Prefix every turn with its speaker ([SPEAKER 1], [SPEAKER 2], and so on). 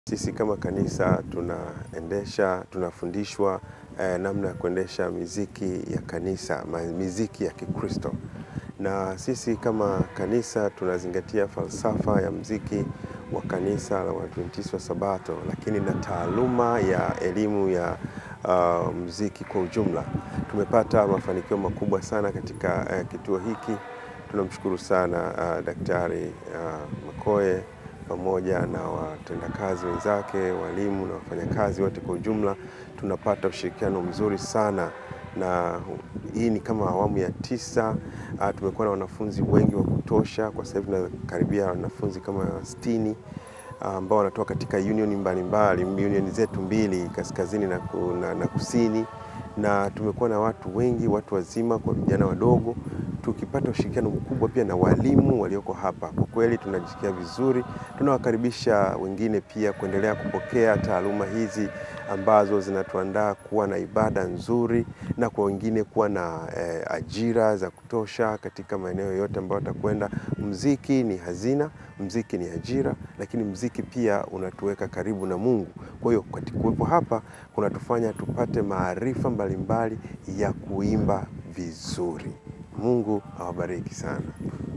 [SPEAKER 1] Sisi kama kanisa tunaendesha, tunafundishwa eh, namna ya kuendesha miziki ya kanisa, ma- miziki ya Kikristo. Na sisi kama kanisa tunazingatia falsafa ya mziki wa kanisa la Waadventista wa Sabato, lakini na taaluma ya elimu ya uh, mziki kwa ujumla. Tumepata mafanikio makubwa sana katika eh, kituo hiki. Tunamshukuru sana uh, Daktari uh, Makoe pamoja na watendakazi wenzake, walimu na wafanyakazi wote kwa ujumla, tunapata ushirikiano mzuri sana, na hii ni kama awamu ya tisa. Uh, tumekuwa na wanafunzi wengi wa kutosha. Kwa sasa hivi tunakaribia wanafunzi kama sitini ambao wanatoka katika union mbalimbali, union zetu mbili kaskazini na, ku, na, na kusini, na tumekuwa na watu wengi, watu wazima kwa vijana wadogo, tukipata ushirikiano mkubwa pia na walimu walioko hapa. Kwa kweli tunajisikia vizuri, tunawakaribisha wengine pia kuendelea kupokea taaluma hizi ambazo zinatuandaa kuwa na ibada nzuri na kwa wengine kuwa na eh, ajira za kutosha katika maeneo yote ambayo watakwenda. Mziki ni hazina, mziki ni ajira, lakini mziki pia unatuweka karibu na Mungu. Kwa hiyo katika kuwepo hapa kunatufanya tupate maarifa mbalimbali ya kuimba vizuri. Mungu awabariki sana.